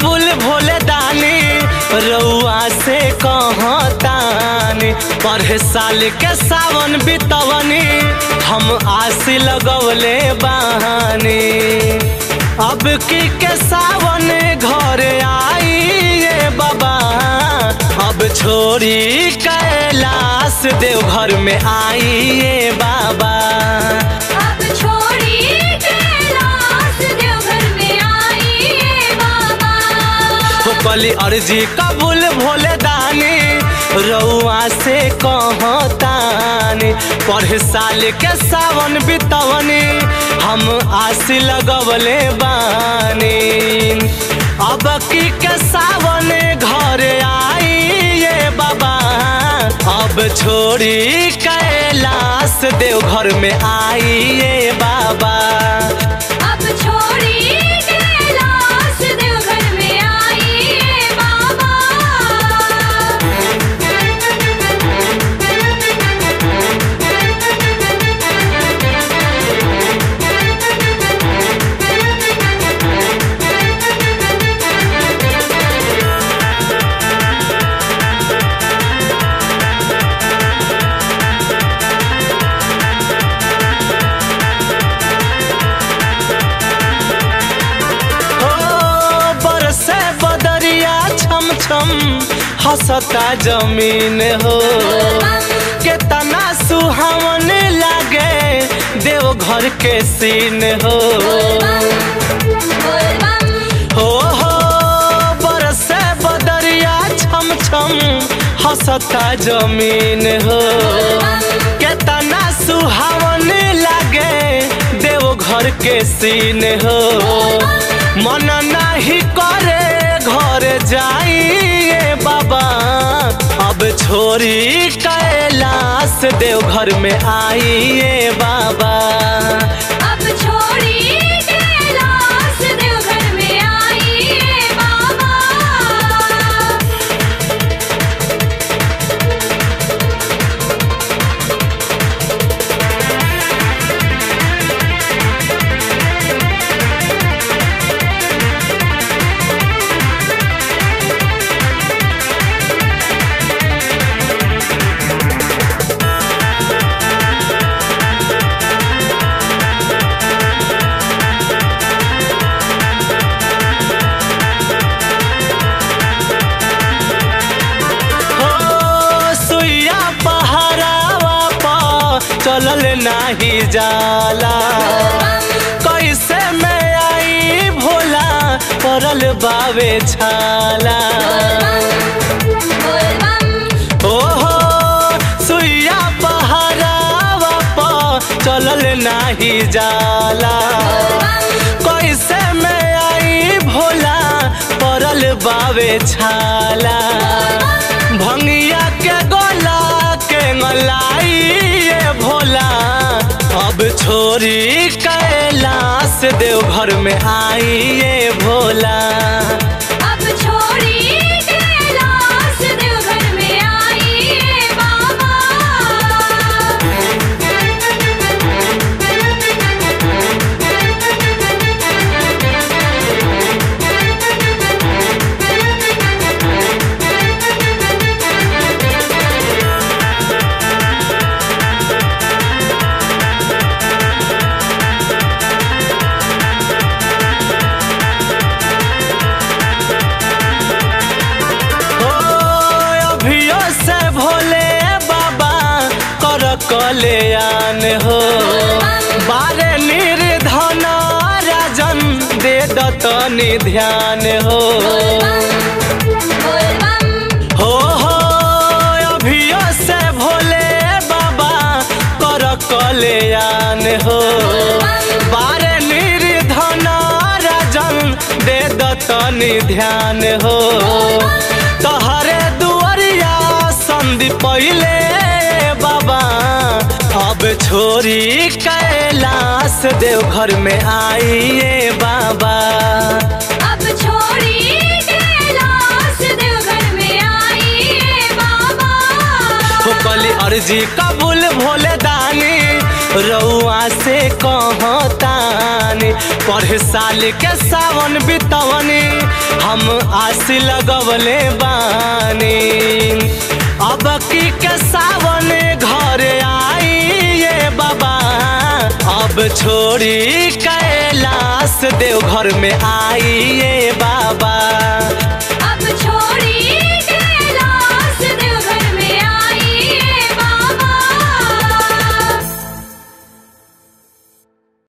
कबूल भोले दानी रउआ से कहतानी पढ़े साल के सावन बितवनी हम आस लगवले बानी अब की के सावन घर आई ये बाबा अब छोड़ी कैलाश देवघर में आई ये बाबा अब छोड़ी कैलाश देवघर में आई ये बाबा हो कली अर्जी कबूल भोले दानी रउआ से कहतानी पढ़े साल के सावन बितवनी हम आस लगवले बानी अब की के सावन घर आई ये बाबा अब छोड़ी कैलाश देवघर में आई ये बाबा अब छोड़ी कैलाश देवघर में आई ये बाबा हो बरसे बदरिया छम छम हंसता जमीन हो केतना सुहावन लागे देवघर के सीन हो हो हो बरसे बदरिया छम छम हंसता जमीन हो केतना सुहावन लागे देवघर के सीन हो मन नाही करे घर जाइए बाबा अब छोड़ी कैलाश देवघर में आइए बाबा अब छोड़ी कैलाश देवघर में आई ये बाबा हो सुइया पहाड़ावा पा चलल नाही जाला कैसे में आई भोला पड़ल बावे छाला ओ हो सुइया पहाड़ावा पा चलल नाही जाला कैसे में आई भोला पड़ल बावे छाला भंगिया के गोला के मलाई ये भोला अब छोड़ी कैलाश देवघर में आई ये भोला अब छोड़ी कैलाश देवघर में आई ये बाबा हो अभियो से भोले बाबा कर कल्याण हो बारे निर्धन राजन दे दतनी ध्यान हो हो हो अभियो से भोले बाबा कर कल्याण हो बारे निर्धन राजन दे दतनी ध्यान हो तहरे दुआरिया संधि पहिले बाबा अब छोड़ी कैलाश देवघर में आइए बाबा अब छोड़ी कैलाश देवघर में आई ये बाबा हो कली अर्जी कबूल भोले दानी रउआ से कहतानी पर साल के सावन बितवनी हम आस लगवले बानी अब की के सावन घर आई ये बाबा अब छोड़ी कैलाश देवघर में आई ये बाबा अब छोड़ी